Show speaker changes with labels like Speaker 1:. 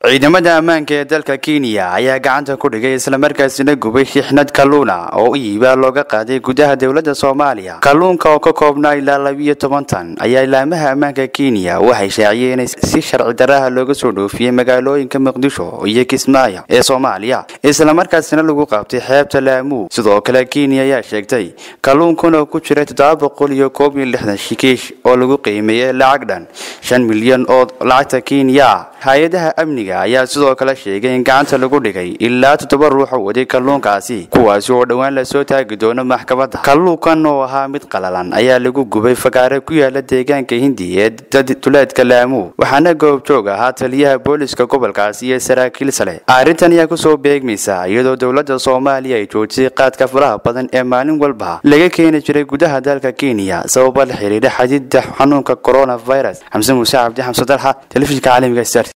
Speaker 1: ciidamada ammaanka ee dalka kenya ayaa gacanta ku dhigay islamarkaasina gubay shixnad kalluuna oo iibaa looga qaaday gudaha dowladda soomaaliya kalluunka oo ka koobnaa ilaa labiyo toban tan ayaa ilaamaha ammaanka kenya waxay shaaciyeen in si sharci daraha looga soo dhoofiyey magaalooyinka muqdisho iyo kismaayo ee soomaaliya islamarkaasina lagu qabtay xeebta laamuu sidoo kale kenya ayaa sheegtay kalluunkan oo ku jira toddoba boqol iyo koob iyo lixdan shikiish oo lagu qiimeeyey lacag dhan shan milyan oo lacagta kenya hay-adaha amniga ayaa sidoo kale sheegay in gacanta lagu dhigay ilaa toddoba ruux oo waday kalluunkaasi kuwaasi oo dhowaan lasoo taagi doono maxkamadda kalluunkan oo ahaa mid qalalan ayaa lagu gubay fagaare ku yaala deegaanka hindi ee duleedka laamuu waxaana goobjoog ahaa taliyaha booliska gobolkaasi iyo saraakiil sale arrintan ayaa kusoo beegmaysa iyadoo dowladda soomaaliya ay joojisay qaadka faraha badan ee maalin walba laga keeni jiray gudaha dalka kenya sababa la xiriira xadiida xanuunka coronavirus xamse muuse cabdi xamse dalxa telefishinka caalamiga star